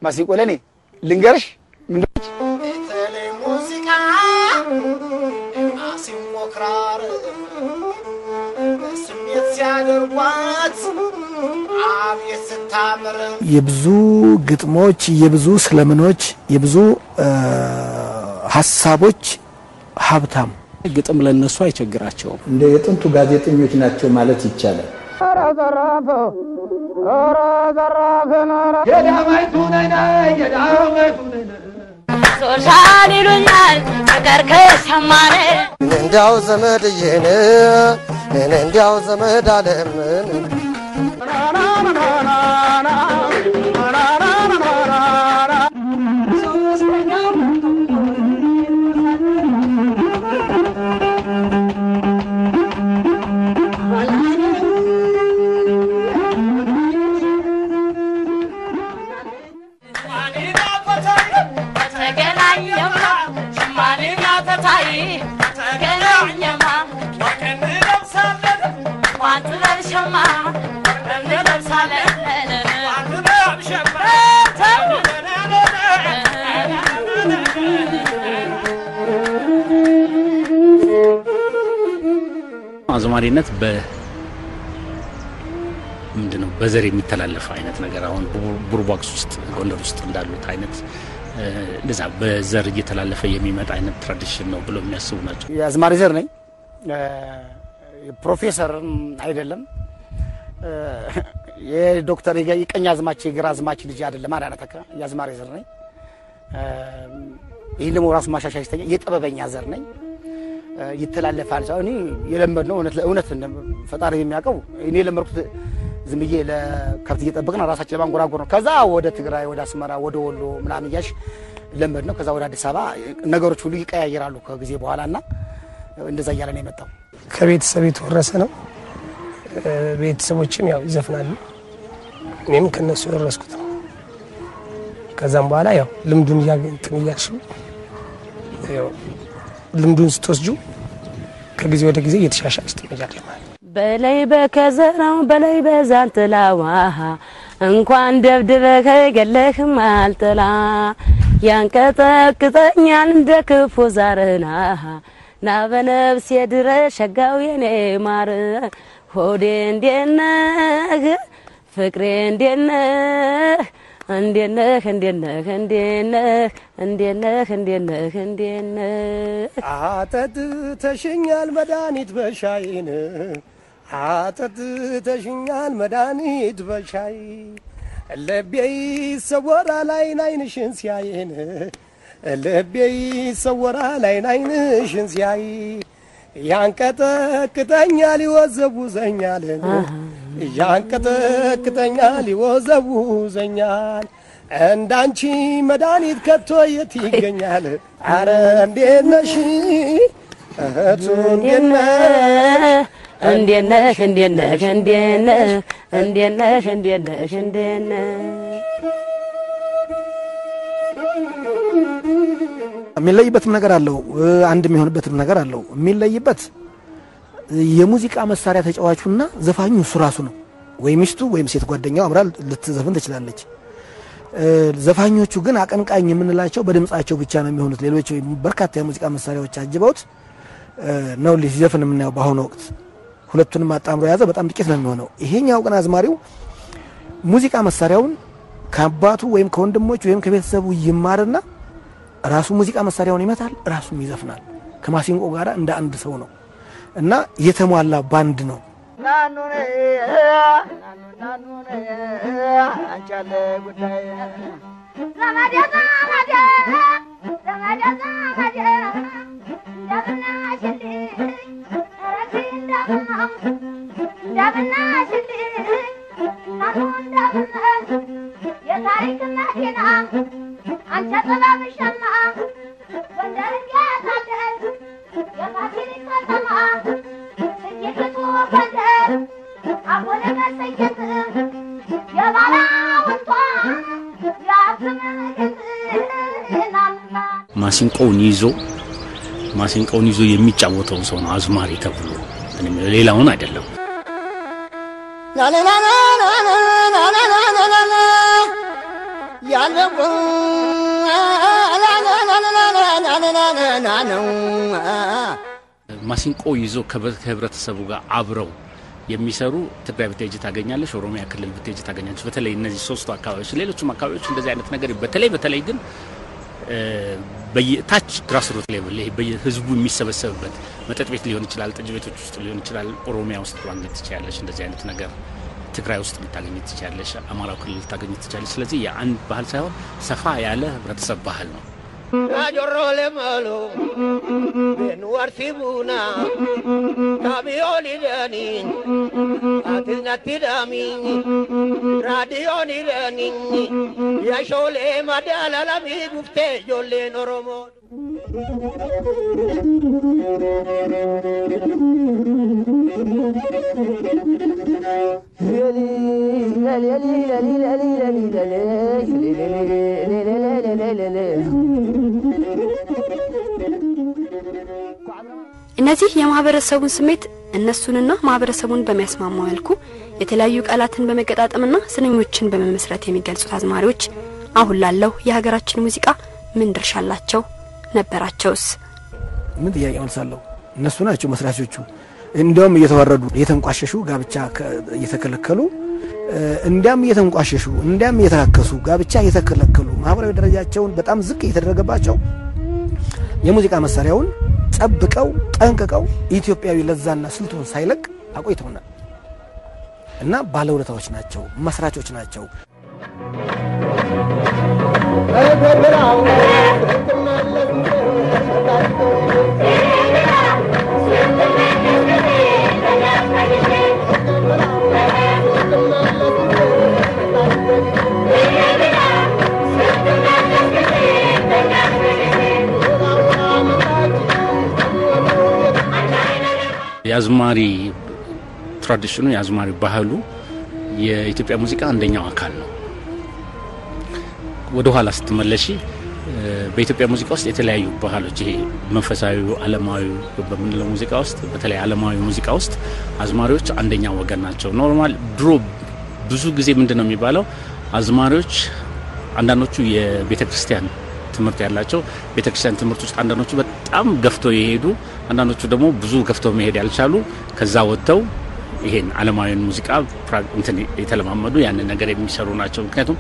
ማሲንቆ ለእኔ ልንገርሽ ምንድን በተለይ ሙዚቃ ማሲንቆ ክራር ስሜት ሲያደርጓት አቤት ስታምር የብዙ ግጥሞች የብዙ ስለምኖች የብዙ እ፣ ሀሳቦች ሀብታም ግጥም ለነሱ አይቸግራቸውም። እንደ የጥንቱ ጋዜጠኞች ናቸው ማለት ይቻላል። ሶሻን ይሉኛል ፍቅር ከሰማነ እንዲያው ዘመድዬን እንዲያው ዘመድ አለምን ተገናኘማ ሽማኔና ተታይ ተገናኘማ ዋንት ለብሸማ እንለብሳለን አዝማሪነት በ ምንድን ነው በዘር የሚተላለፍ አይነት ነገር አሁን ቡር- ቡርቧክስ ውስጥ ጎንደር ውስጥ እንዳሉት አይነት እ፣ እንደዛ በዘር እየተላለፈ የሚመጣ አይነት ትራዲሽን ነው ብለው የሚያስቡ ናቸው። የአዝማሪ ዘር ነኝ። እ፣ ፕሮፌሰርም አይደለም እ፣ የዶክተር የገ- የቀኝ አዝማች የግራ አዝማች ልጅ አይደለም። አዳነተካ የአዝማሪ ዘር ነኝ። እ፣ ይህን ደግሞ ራሱ ማሻሻያ ሲተኛ የጥበበኛ ዘር ነኝ። እ፣ ይተላለፋል ሰው እኔ የለመድ ነው እውነት ለእውነት እንደ- ፈጣሪ የሚያውቀው እኔ የለመድኩት ዝም ብዬ ለከብት እየጠበቅን ራሳችን ለማንጎራጎር ነው። ከዛ ወደ ትግራይ፣ ወደ አስመራ፣ ወደ ወሎ ምናምን እያልሽ ለመድ ነው። ከዛ ወደ አዲስ አበባ ነገሮች ሁሉ ይቀያየራሉ ከጊዜ በኋላ እና እንደዛ እያለ ነው የመጣው። ከቤተሰብ የተወረሰ ነው። እ፣ ቤተሰቦችም ያው ይዘፍናሉ። እኔም ከነሱ የወረስኩት ነው። ከዛም በኋላ ያው ልምዱን እያገኝትን እያልሽው ያው ልምዱን ስትወስጁ ከጊዜ ወደ ጊዜ እየተሻሻል ስትመጃለሽ ማለት ነው። በላይ በከዘራው በላይ በዛንትላዋ እንኳን ደብድበህ ገለህም አልጥላ ያንቀጠቅጠኛል እንደ ክፉ ዛርና ና በነፍሴ ድረስ ሸጋው የኔ ማር ሆዴ እንዴት ነህ ፍቅሬ እንዴት ነህ እንዴት ነህ እንዴት ነህ እንዴት ነህ እንዴት ነህ እንዴት ነህ እንዴት ነህ አጠጥተሽኛል መድኃኒት በሻይን አጠጥተሽኛል መድኃኒት በሻይ ልቤ ይሰወራል አይን አይንሽን ሲያይን ልቤ ይሰወራል አይን አይንሽን ሲያይ ያንቀጠቅጠኛል ይወዘውዘኛል ያንቀጠቅጠኛል ይወዘውዘኛል እንዳንቺ መድኃኒት ከቶ የት ይገኛል? አረ እንዴት ነሽ እህቱ እንዴት ነህ? እንዴት ነህ እንዴት ነህ እንዴት ነህ እንዴት ነህ እንዴት ነህ እንዴት ነህ የሚለይበትም ነገር አለው። እ፣ አንድ የሚሆንበትም ነገር አለው። የሚለይበት የሙዚቃ መሳሪያ ተጫዋቹና ዘፋኙ እሱ ራሱ ነው። ወይ ሚስቱ ወይም ሴት ጓደኛው አብራ ልትዘፍን ትችላለች። እ፣ ዘፋኞቹ ግን አቀንቃኝ የምንላቸው በድምጻቸው ብቻ ነው የሚሆኑት። ሌሎች በርካታ የሙዚቃ መሳሪያዎች አጅበውት እ፣ ነው ሲዘፍን የምናየው። በአሁኑ ወቅት ሁለቱንም አጣምሮ የያዘ በጣም ጥቂት ነው የሚሆነው። ይሄኛው ግን አዝማሪው ሙዚቃ መሳሪያውን ከአባቱ ወይም ከወንድሞች ወይም ከቤተሰቡ ይማርና ራሱ ሙዚቃ መሳሪያውን ይመታል፣ ራሱም ይዘፍናል። ከማሲንቆ ጋር እንደ አንድ ሰው ነው እና የተሟላ ባንድ ነው። የታሪክ መኪና አንተ ጥበብ ሸማ ጎንደር ያታደል የፋሲል ከተማ እጅግቱ ጎንደር አሁን መሰየት የባላውንቷ ያስምግት ናምና ማሲንቆውን ይዞ ማሲንቆውን ይዞ የሚጫወተውን ሰው ነው አዝማሪ ተብሎ እንትን የሚለው ሌላውን አይደለም። ማሲንቆ ይዞ ከበ- ከህብረተሰቡ ጋር አብረው የሚሰሩ ትግራይ ብትሄጂ ታገኛለሽ፣ ኦሮሚያ ክልል ብትሄጂ ታገኛለሽ። በተለይ እነዚህ ሶስቱ አካባቢዎች፣ ሌሎችም አካባቢዎች እንደዚህ አይነት ነገር በተለይ በተለይ ግን እ፣ በየታች ግራስሩት ሌቭል ይሄ በየህዝቡ የሚሰበሰብበት መጠጥ ቤት ሊሆን ይችላል፣ ጠጅ ቤቶች ውስጥ ሊሆን ይችላል። ኦሮሚያ ውስጥ ማግኘት ትችላለሽ እንደዚህ አይነት ነገር። ትግራይ ውስጥ ልታገኝ ትችላለሽ፣ አማራው ክልል ልታገኝ ትችላለሽ። ስለዚህ የአንድ ባህል ሳይሆን ሰፋ ያለ ህብረተሰብ ባህል ነው። Rajorrole malo, benu arsibuna, kamioni dani, atis natti dami, radioni dani, yashole madala lami gufte jolle noromo. እነዚህ የማህበረሰቡን ስሜት እነሱንና ማህበረሰቡን በሚያስማማ መልኩ የተለያዩ ቃላትን በመገጣጠምና ስንኞችን በመመስረት የሚገልጹት አዝማሪዎች አሁን ላለው የሀገራችን ሙዚቃ ምን ድርሻ አላቸው? ነበራቸውስ? ምን ጥያቄ መልሳለሁ? እነሱ ናቸው መስራቾቹ። እንዲያውም እየተዋረዱ እየተንቋሸሹ ጋብቻ ከ- እየተከለከሉ እ፣ እንዲያም እየተንቋሸሹ እንዲያም እየተራከሱ ጋብቻ እየተከለከሉ ማህበራዊ ደረጃቸውን በጣም ዝቅ እየተደረገባቸው የሙዚቃ መሳሪያውን ጠብቀው ጠንቅቀው ኢትዮጵያዊ ለዛና ስልቱን ሳይለቅ አቆይተውናል እና ባለውለታዎች ናቸው፣ መስራቾች ናቸው። የአዝማሪ ትራዲሽኑ የአዝማሪ ባህሉ የኢትዮጵያ ሙዚቃ አንደኛው አካል ነው። ወደ ኋላ ስትመለሺ እ፣ በኢትዮጵያ ሙዚቃ ውስጥ የተለያዩ ባህሎች ይሄ መንፈሳዊ፣ ዓለማዊ በምንለው ሙዚቃ ውስጥ በተለይ ዓለማዊ ሙዚቃ ውስጥ አዝማሪዎች አንደኛ ወገን ናቸው። ኖርማል ድሮ ብዙ ጊዜ ምንድን ነው የሚባለው አዝማሪዎች አንዳንዶቹ የቤተ ክርስቲያን ትምህርት ያላቸው ቤተ ክርስቲያን ትምህርት ውስጥ አንዳንዶቹ በጣም ገፍተው የሄዱ አንዳንዶቹ ደግሞ ብዙ ገፍተው መሄድ ያልቻሉ ከዛ ወጥተው ይሄን ዓለማዊን ሙዚቃ ፕራ- እንትን የተለማመዱ ያንን ነገር የሚሰሩ ናቸው። ምክንያቱም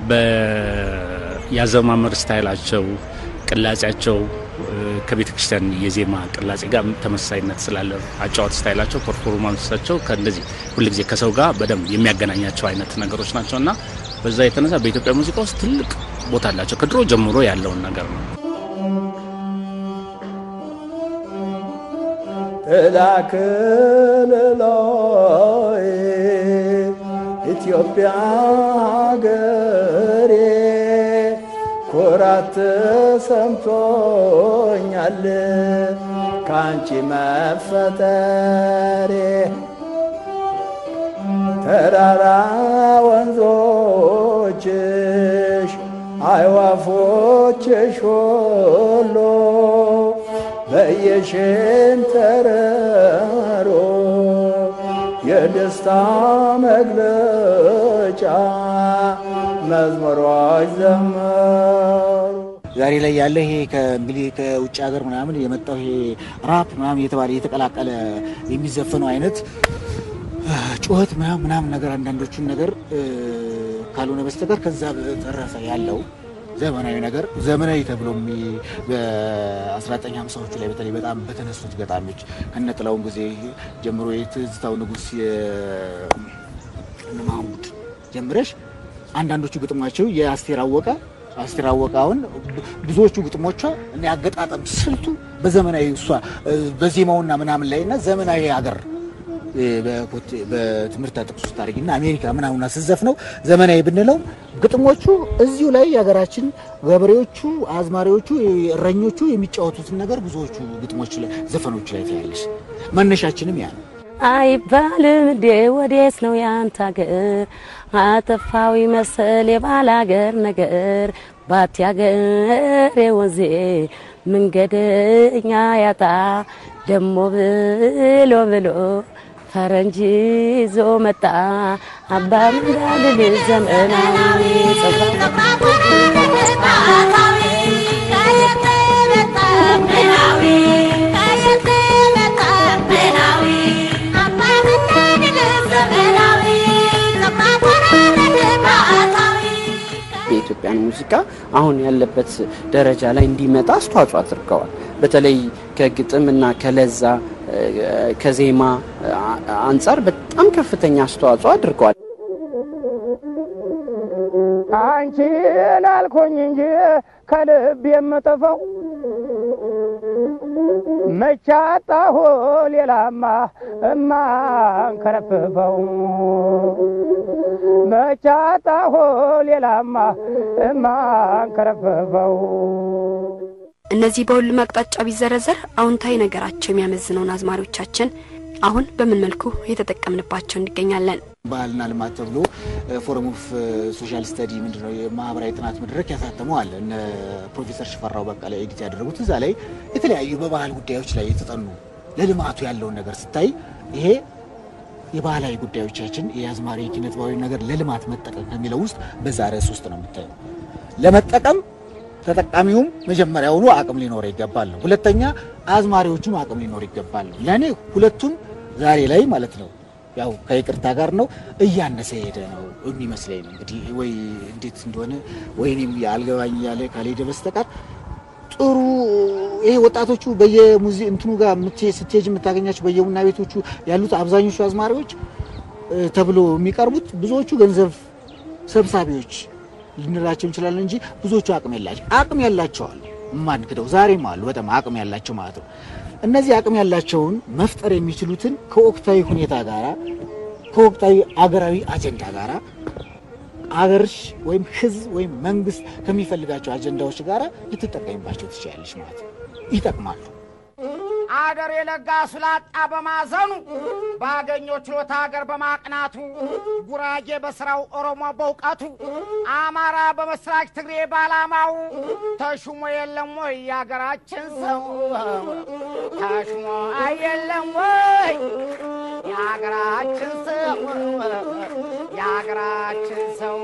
በያዘማመር ስታይላቸው፣ ቅላጼያቸው እ፣ ከቤተ ክርስቲያን የዜማ ቅላጼ ጋር ተመሳሳይነት ስላለ አጫዋት ስታይላቸው፣ ፐርፎርማንሳቸው ከእንደዚህ ሁልጊዜ ከሰው ጋር በደንብ የሚያገናኛቸው አይነት ነገሮች ናቸው እና በዛ የተነሳ በኢትዮጵያ ሙዚቃ ውስጥ ትልቅ ቦታ አላቸው። ከድሮ ጀምሮ ያለውን ነገር ነው። እላክልሎይ ኢትዮጵያ ሀገሬ ኩራት ተሰምቶኛል ከአንቺ መፈጠሬ ተራራ ወንዞችሽ አይዋፎችሽ ሁሉ በየሽንተረሮ የደስታ መግለጫ መዝሙሮች ዘመሩ። ዛሬ ላይ ያለ ይሄ ከእንግዲህ ከውጭ ሀገር ምናምን የመጣው ይሄ ራፕ ምናምን እየተባለ እየተቀላቀለ የሚዘፈነው አይነት እ፣ ጩኸት ምናምን ምናምን ነገር አንዳንዶቹን ነገር እ፣ ካልሆነ በስተቀር ከዛ በተረፈ ያለው ዘመናዊ ነገር ዘመናዊ ተብሎ የሚ- በ1950ዎቹ ላይ በተለይ በጣም በተነሱት ገጣሚዎች ከነጥላውን ጊዜ ጀምሮ የትዝታው ንጉሥ የእነ ማህሙድ ጀምረሽ አንዳንዶቹ ግጥሟቸው የአስቴር አወቀ አስቴር አወቀ አሁን ብዙዎቹ ግጥሞቿ እና ያገጣጠም ስልቱ በዘመናዊ እሷ እ፣ በዜማውና ምናምን ላይ እና ዘመናዊ ሀገር እ፣ በኮቴ- በትምህርት ጥቅስ ውስጥ አድርጊና አሜሪካ ምናምና ስዘፍ ነው ዘመናዊ ብንለው ግጥሞቹ እዚሁ ላይ የሀገራችን ገበሬዎቹ፣ አዝማሪዎቹ፣ እረኞቹ የሚጫወቱትን ነገር ብዙዎቹ ግጥሞች ላይ ዘፈኖች ላይ ታያለሽ። መነሻችንም ያ ነው። አይባልም እንዴ ወዴት ነው ያንተ አገር? አጠፋዊ መሰል የባል አገር ነገር ባቲ አገር የወንዜ መንገደኛ ያጣ ደሞ ብሎ ብሎ ፈረንጅ ይዞ መጣ አባ ምንዳልል ዘመናዊ የኢትዮጵያን ሙዚቃ አሁን ያለበት ደረጃ ላይ እንዲመጣ አስተዋጽኦ አድርገዋል። በተለይ ከግጥም እና ከለዛ ከዜማ አንጻር በጣም ከፍተኛ አስተዋጽኦ አድርገዋል። አንቺን አልኩኝ እንጂ ከልብ የምጥፈው መቻጣሁ ሌላማ እማንከረፍፈው መቻጣሁ ሌላማ እማንከረፍፈው እነዚህ በሁሉም አቅጣጫ ቢዘረዘር አዎንታዊ ነገራቸው የሚያመዝነውን አዝማሪዎቻችን አሁን በምን መልኩ እየተጠቀምንባቸው እንገኛለን? ባህልና ልማት ተብሎ ፎረም ኦፍ ሶሻል ስተዲ ምንድነው የማህበራዊ ጥናት መድረክ ያሳተመው አለ። እነ ፕሮፌሰር ሽፈራው በቀለ ኤዲት ያደረጉት እዛ ላይ የተለያዩ በባህል ጉዳዮች ላይ የተጠኑ ለልማቱ ያለውን ነገር ስታይ ይሄ የባህላዊ ጉዳዮቻችን የአዝማሪ ኪነ ጥበባዊ ነገር ለልማት መጠቀም ከሚለው ውስጥ በዛ ርዕስ ውስጥ ነው የምታየው። ለመጠቀም ተጠቃሚውም መጀመሪያውኑ አቅም ሊኖረው ይገባል ነው። ሁለተኛ አዝማሪዎቹም አቅም ሊኖር ይገባል ነው። ለእኔ ሁለቱም ዛሬ ላይ ማለት ነው ያው ከይቅርታ ጋር ነው እያነሰ ሄደ ነው የሚመስለኝ ነው። እንግዲህ ወይ እንዴት እንደሆነ ወይኔም አልገባኝ እያለ ካልሄደ በስተቀር ጥሩ ይሄ ወጣቶቹ በየሙዚ እንትኑ ጋር ስትሄጅ የምታገኛቸው በየቡና ቤቶቹ ያሉት አብዛኞቹ አዝማሪዎች ተብሎ የሚቀርቡት ብዙዎቹ ገንዘብ ሰብሳቢዎች ልንላቸው እንችላለን እንጂ ብዙዎቹ አቅም የላቸው አቅም ያላቸው አሉ የማንክደው ዛሬም አሉ በጣም አቅም ያላቸው ማለት ነው። እነዚህ አቅም ያላቸውን መፍጠር የሚችሉትን ከወቅታዊ ሁኔታ ጋራ ከወቅታዊ አገራዊ አጀንዳ ጋራ አገርሽ ወይም ሕዝብ ወይም መንግስት ከሚፈልጋቸው አጀንዳዎች ጋራ ልትጠቀሚባቸው ትችላለች ማለት ነው። ይጠቅማሉ። አገር የለጋሱ ላጣ በማዘኑ ባገኘው ችሎታ ሀገር በማቅናቱ ጉራጌ በስራው ኦሮሞ በእውቀቱ አማራ በመስራች ትግሬ ባላማው ተሹሞ የለም ወይ የሀገራችን ሰው ተሹሞ አየለም ወይ የሀገራችን ሰው የሀገራችን ሰው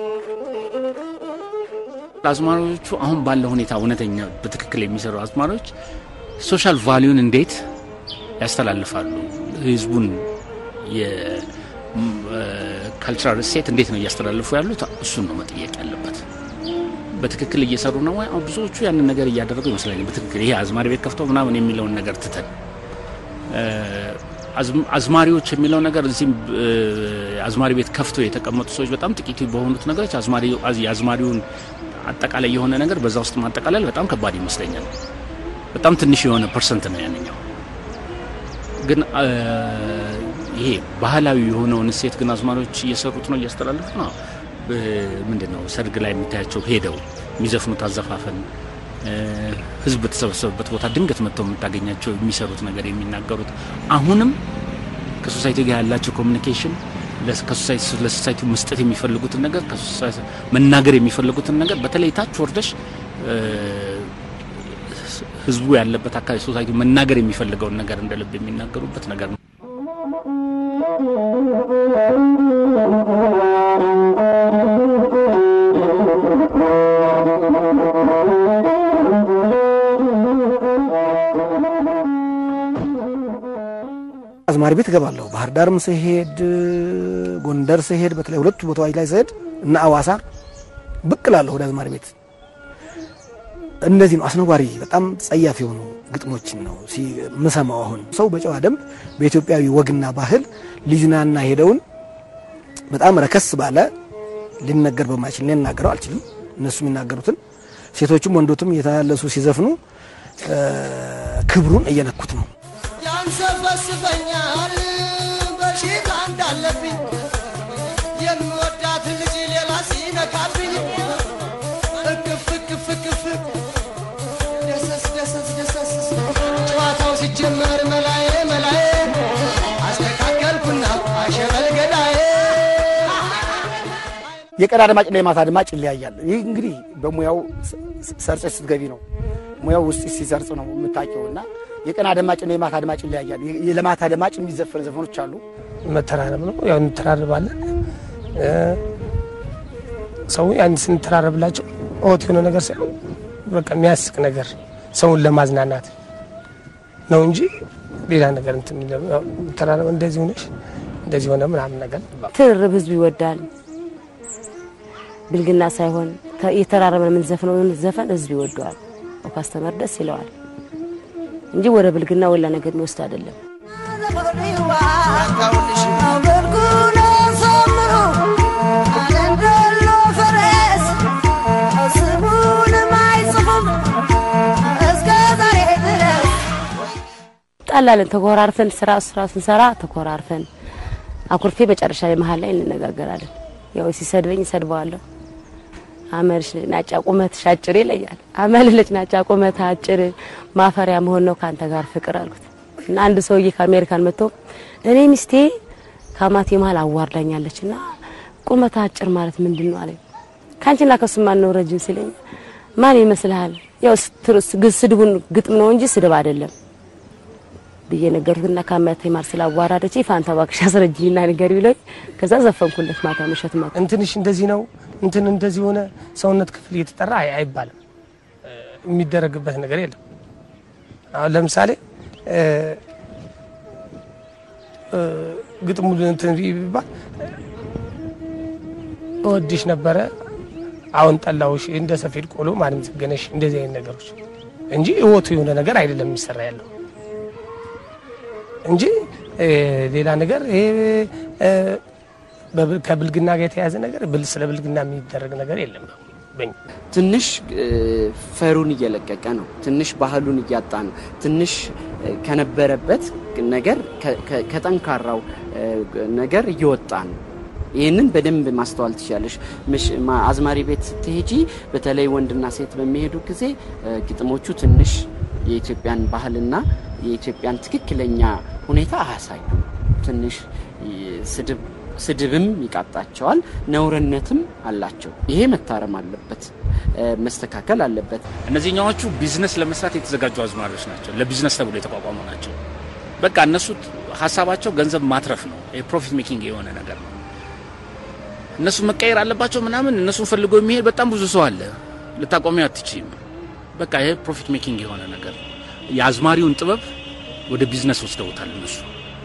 አዝማሪዎቹ አሁን ባለው ሁኔታ እውነተኛ በትክክል የሚሰሩ አዝማሪዎች ሶሻል ቫሊዩን እንዴት ያስተላልፋሉ? ህዝቡን የካልቸራል እሴት እንዴት ነው እያስተላልፉ ያሉት? እሱን ነው መጠየቅ ያለበት። በትክክል እየሰሩ ነው ወይ? አሁን ብዙዎቹ ያንን ነገር እያደረጉ ይመስለኛል። በትክክል ይሄ አዝማሪ ቤት ከፍተው ምናምን የሚለውን ነገር ትተን አዝማሪዎች የሚለው ነገር እዚህም አዝማሪ ቤት ከፍተው የተቀመጡ ሰዎች በጣም ጥቂት በሆኑት ነገሮች የአዝማሪውን አጠቃላይ የሆነ ነገር በዛ ውስጥ ማጠቃለል በጣም ከባድ ይመስለኛል። በጣም ትንሽ የሆነ ፐርሰንት ነው ያንኛው። ግን ይሄ ባህላዊ የሆነውን እሴት ግን አዝማሪዎች እየሰሩት ነው፣ እያስተላለፉ ነው። ምንድን ነው ሰርግ ላይ የምታያቸው ሄደው የሚዘፍኑት አዘፋፈን፣ ህዝብ በተሰበሰበበት ቦታ ድንገት መጥተው የምታገኛቸው የሚሰሩት ነገር የሚናገሩት አሁንም ከሶሳይቲ ጋር ያላቸው ኮሚኒኬሽን ለሶሳይቲ መስጠት የሚፈልጉትን ነገር መናገር የሚፈልጉትን ነገር በተለይ ታች ወርደሽ ህዝቡ ያለበት አካባቢ ሶሳይቲ መናገር የሚፈልገውን ነገር እንደ ልብ የሚናገሩበት ነገር ነው። አዝማሪ ቤት እገባለሁ። ባህር ዳርም ስሄድ፣ ጎንደር ስሄድ፣ በተለይ ሁለቱ ቦታዎች ላይ ስሄድ እና አዋሳ ብቅ እላለሁ ወደ አዝማሪ ቤት። እንደዚህ ነው። አስነዋሪ በጣም ጸያፍ የሆኑ ግጥሞችን ነው ምሰማው። አሁን ሰው በጨዋ ደንብ በኢትዮጵያዊ ወግና ባህል ልጅናና ሄደውን በጣም ረከስ ባለ ሊነገር በማይችል እኔ እናገረው አልችልም። እነሱ የሚናገሩትን ሴቶቹም ወንዶቱም እየተላለሱ ሲዘፍኑ ክብሩን እየነኩት ነው። ያንሰፈስፈኛል በሽታ እንዳለብኝ የምወዳት ልጅ ሌላ ሲነካብኝ እቅፍ እቅፍ እቅፍ ደሰስ ደሰስ ደሰስ ጨዋታው ሲጀመር መላዬ መላዬ አስተካከልኩና አሸበል ገዳዬ የቀን አድማጭ እና የማታ አድማጭ ይለያያል። ይህ እንግዲህ በሙያው ሰርጸሽ ስትገቢ ነው ሙያው ውስጥ ሲሰርጽ ነው የምታውቂው። እና የቀን አድማጭና የማታ አድማጭ ይለያያል። የ- ለማታ አድማጭ የሚዘፈን ዘፈኖች አሉ። መተራረብ ነው። ያው እንተራረባለን። እ፣ ሰው ያን ስንተራረብላቸው ኦት የሆነ ነገር ሳይሆን በቃ የሚያስቅ ነገር ሰውን ለማዝናናት ነው እንጂ ሌላ ነገር እንትን የሚለው ያው ተራረበ እንደዚህ ሆነሽ እንደዚህ ሆነ ምናምን ነገር ትርርብ ህዝቡ ይወዳል። ብልግና ሳይሆን ተ- የተራረበን የምንዘፍነውን ዘፈን ህዝብ ይወደዋል። ካስተመር ደስ ይለዋል እንጂ ወደ ብልግና ወላ ነገር የሚወስድ አይደለም። ጣላለን ተኮራርፈን ስራ ስራ ስንሰራ ተኮራርፈን አኩርፌ መጨረሻ ላይ መሀል ላይ እንነጋገራለን። ያው ሲሰድበኝ እሰድበዋለሁ። አመልሽ ናጫ ቁመት ሻጭር ይለያል። አመልለች ናጫ ቁመት አጭር ማፈሪያ መሆን ነው ካንተ ጋር ፍቅር አልኩት እና አንድ ሰውዬ ከአሜሪካን መጥቶ እኔ ሚስቴ ከአማቴ መሀል አዋርዳኛለች እና ቁመት አጭር ማለት ምንድን ነው አለኝ። ከአንቺና ከሱ ማን ነው ረጅም ሲለኝ ማን ይመስልሃል? ያው ስትር- ስድቡን ግጥም ነው እንጂ ስድብ አይደለም ብዬ ነገርኩትና ከአማቴ ማር ስላዋራደች ፋንታ እባክሽ አስረጅኝና ንገሪ ብሎኝ ከዛ ዘፈንኩለት ማታ ምሸት ማታ እንትንሽ እንደዚህ ነው እንትን እንደዚህ ሆነ ሰውነት ክፍል እየተጠራ አይ አይባልም። እ፣ የሚደረግበት ነገር የለም። አሁን ለምሳሌ እ፣ እ፣ ግጥሙ እንትን ቢባል እወድሽ ነበረ አሁን ጠላውሽ እንደ ሰፌድ ቆሎ ማንም ዘገነሽ እንደዚህ አይነት ነገሮች እንጂ እወቱ የሆነ ነገር አይደለም የሚሰራ ያለው እንጂ እ፣ ሌላ ነገር ይሄ እ፣ በብል- ከብልግና ጋር የተያያዘ ነገር ብል ስለ ብልግና የሚደረግ ነገር የለም በኛ ትንሽ እ፣ ፈሩን እየለቀቀ ነው። ትንሽ ባህሉን እያጣ ነው። ትንሽ እ፣ ከነበረበት ነገር ከ- ከ- ከጠንካራው እ፣ ነገር እየወጣ ነው። ይህንን በደንብ ማስተዋል ትችላለሽ። ምሽ- ማ- አዝማሪ ቤት ስትሄጂ በተለይ ወንድና ሴት በሚሄዱ ጊዜ እ፣ ግጥሞቹ ትንሽ የኢትዮጵያን ባህልና የኢትዮጵያን ትክክለኛ ሁኔታ አያሳዩ። ትንሽ ይ- ስድብ ስድብም ይቃጣቸዋል፣ ነውርነትም አላቸው። ይሄ መታረም አለበት፣ እ፣ መስተካከል አለበት። እነዚህኛዎቹ ቢዝነስ ለመስራት የተዘጋጁ አዝማሪዎች ናቸው። ለቢዝነስ ተብሎ የተቋቋሙ ናቸው። በቃ እነሱ ሀሳባቸው ገንዘብ ማትረፍ ነው። የፕሮፊት ሜኪንግ የሆነ ነገር ነው። እነሱ መቀየር አለባቸው ምናምን እነሱን ፈልጎ የሚሄድ በጣም ብዙ ሰው አለ። ልታቆሚው አትችይም። በቃ ይሄ ፕሮፊት ሜኪንግ የሆነ ነገር ነው። የአዝማሪውን ጥበብ ወደ ቢዝነስ ወስደውታል እነሱ።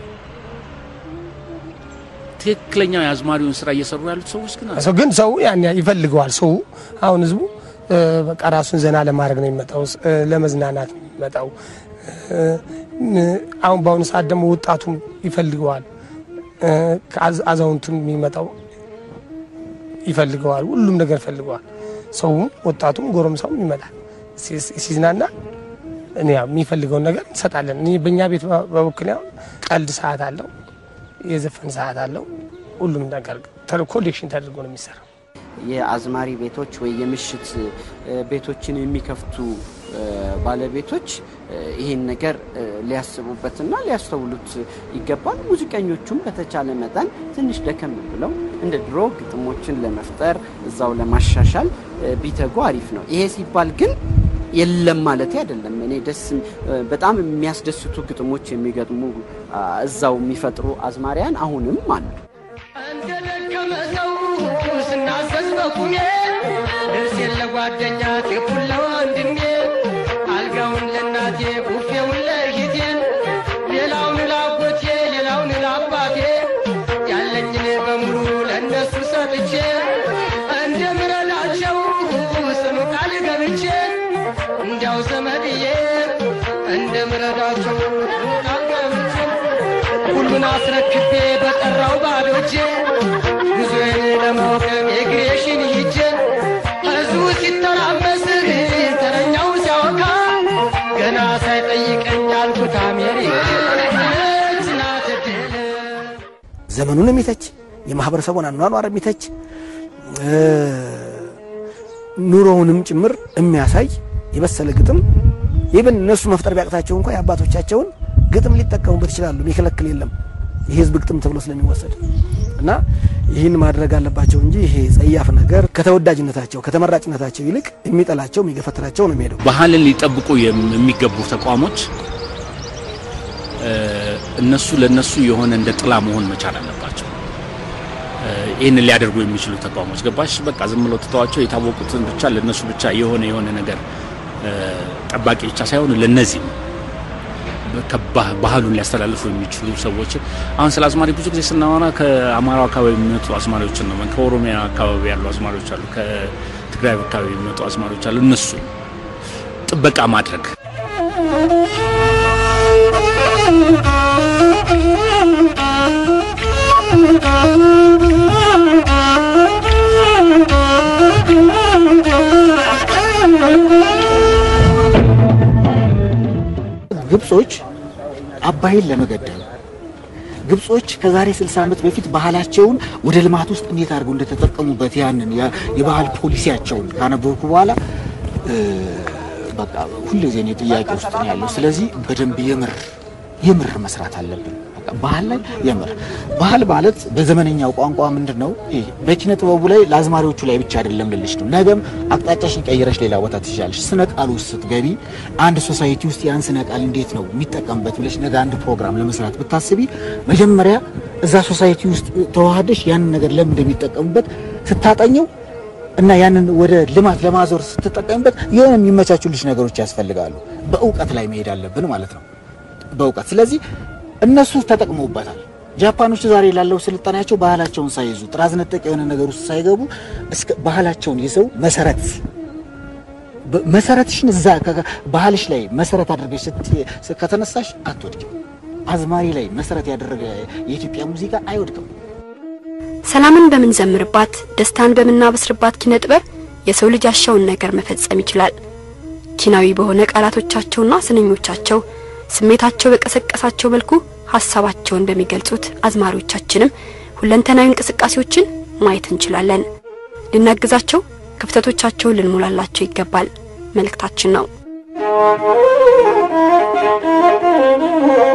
ትክክለኛው የአዝማሪውን ስራ እየሰሩ ያሉት ሰዎች ግን አሉ። ሰው ግን ሰው ያን ያ- ይፈልገዋል። ሰው አሁን ህዝቡ እ፣ በቃ ራሱን ዘና ለማድረግ ነው የሚመጣው፣ እ፣ ለመዝናናት ነው የሚመጣው። እ፣ እ፣ አሁን በአሁኑ ሰዓት ደግሞ ወጣቱም ይፈልገዋል፣ እ፣ ከአዝ- አዛውንቱም የሚመጣው ይፈልገዋል። ሁሉም ነገር ይፈልገዋል። ሰውም ወጣቱም ጎረምሳውም ይመጣል ሲ- ሲዝናና እኔ ያው የሚፈልገውን ነገር እንሰጣለን። እኔ በእኛ ቤት በ- በበኩሌ አሁን ቀልድ ሰዓት አለው፣ የዘፈን ሰዓት አለው። ሁሉም ነገር ተ- ኮሌክሽን ተደርጎ ነው የሚሰራው። የአዝማሪ ቤቶች ወይ የምሽት እ፣ ቤቶችን የሚከፍቱ እ፣ ባለቤቶች እ፣ ይህን ነገር እ፣ ሊያስቡበትና ሊያስተውሉት ይገባል። ሙዚቀኞቹም በተቻለ መጠን ትንሽ ደከም ብለው እንደ ድሮ ግጥሞችን ለመፍጠር እዛው ለማሻሻል እ፣ ቢተጉ አሪፍ ነው። ይሄ ሲባል ግን የለም ማለት አይደለም። እኔ ደስ እ፣ በጣም የሚያስደስቱ ግጥሞች የሚገጥሙ አ፣ እዛው የሚፈጥሩ አዝማሪያን አሁንም አሉ። እንደደከመ ሰው ስናዘዝ በቁሜ ልብሴን ለጓደኛ ቴፑን ለወንድሜ አልጋውን ለእናቴ ቡፌውን ለእህቴ ሌላውን ላጎቴ ሌላውን ላባቴ ያለኝን በሙሉ ለእነሱ ሰጥቼ እንደምረዳቸው ጽኑ ቃል ገብቼ እንዲያው ዘመድዬ እንደምረዳቸው ጽኑ ቃል ገብቼ ሁሉን አስረክቤ በጠራው ባዶ እጄ ጉዞዬን ለመውቀም የግሬሽን ሂጄ ህዝቡ ሲተራመስ ተረኛው ሲያወካ ገና ሳይጠይቀኝ አልኩት አሜሪካች ናት ድል ዘመኑን የሚተች የማህበረሰቡን አኗኗር የሚተች እ፣ ኑሮውንም ጭምር የሚያሳይ የበሰለ ግጥም ይብን እነሱ መፍጠር ቢያቅታቸው እንኳ የአባቶቻቸውን ግጥም ሊጠቀሙበት ይችላሉ። የሚከለክል የለም የህዝብ ግጥም ተብሎ ስለሚወሰድ እና ይህን ማድረግ አለባቸው እንጂ ይሄ ጸያፍ ነገር ከተወዳጅነታቸው ከተመራጭነታቸው ይልቅ የሚጠላቸው የሚገፈትራቸው ነው የሚሄደው። ባህልን ሊጠብቁ የም- የሚገቡ ተቋሞች እነሱ ለነሱ የሆነ እንደ ጥላ መሆን መቻል አለባቸው። ይህንን ሊያደርጉ የሚችሉ ተቋሞች ገባሽ? በቃ ዝም ብሎ ትተዋቸው የታወቁትን ብቻ ለነሱ ብቻ የሆነ የሆነ ነገር ጠባቂ ብቻ ሳይሆኑ ለነዚህ ባህሉን ሊያስተላልፉ የሚችሉ ሰዎችን አሁን ስለ አዝማሪ ብዙ ጊዜ ስናወራ ከአማራው አካባቢ የሚመጡ አዝማሪዎችን ነው። ከኦሮሚያ አካባቢ ያሉ አዝማሪዎች አሉ፣ ከትግራይ አካባቢ የሚመጡ አዝማሪዎች አሉ። እነሱ ጥበቃ ማድረግ ግብጾች አባይን ለመገደብ ግብጾች ከዛሬ 60 ዓመት በፊት ባህላቸውን ወደ ልማት ውስጥ እንዴት አድርገው እንደተጠቀሙበት ያንን የባህል ፖሊሲያቸውን ካነበብኩ በኋላ በቃ ሁልጊዜ እኔ ጥያቄ ውስጥ ነው ያለው። ስለዚህ በደንብ የምር የምር መስራት አለብን። ባህል ላይ የምር ባህል ማለት በዘመነኛው ቋንቋ ምንድን ነው? ይሄ በኪነ ጥበቡ ላይ ለአዝማሪዎቹ ላይ ብቻ አይደለም ልልሽ ነው። ነገም አቅጣጫሽን ቀይረሽ ሌላ ቦታ ትችላለሽ። ስነ ቃል ውስጥ ስትገቢ አንድ ሶሳይቲ ውስጥ ያን ስነ ቃል እንዴት ነው የሚጠቀምበት ብለሽ ነገ አንድ ፕሮግራም ለመስራት ብታስቢ መጀመሪያ እዛ ሶሳይቲ ውስጥ ተዋህደሽ ያንን ነገር ለምን እንደሚጠቀሙበት ስታጠኘው እና ያንን ወደ ልማት ለማዞር ስትጠቀምበት የሆነ የሚመቻቹልሽ ነገሮች ያስፈልጋሉ። በእውቀት ላይ መሄድ አለብን ማለት ነው። በእውቀት ስለዚህ እነሱ ተጠቅመውበታል። ጃፓኖች ዛሬ ላለው ስልጣኔያቸው ባህላቸውን ሳይዙ ጥራዝ ነጠቅ የሆነ ነገር ውስጥ ሳይገቡ እስከ ባህላቸውን ይዘው መሰረት መሰረትሽን እዛ ባህልሽ ላይ መሰረት አድርገሽ ከተነሳሽ አትወድቅም። አዝማሪ ላይ መሰረት ያደረገ የኢትዮጵያ ሙዚቃ አይወድቅም። ሰላምን በምንዘምርባት ደስታን በምናበስርባት ኪነ ጥበብ የሰው ልጅ ያሻውን ነገር መፈጸም ይችላል። ኪናዊ በሆነ ቃላቶቻቸውና ስንኞቻቸው ስሜታቸው በቀሰቀሳቸው መልኩ ሀሳባቸውን በሚገልጹት አዝማሪዎቻችንም ሁለንተናዊ እንቅስቃሴዎችን ማየት እንችላለን። ልናግዛቸው፣ ክፍተቶቻቸውን ልንሞላላቸው ይገባል መልእክታችን ነው።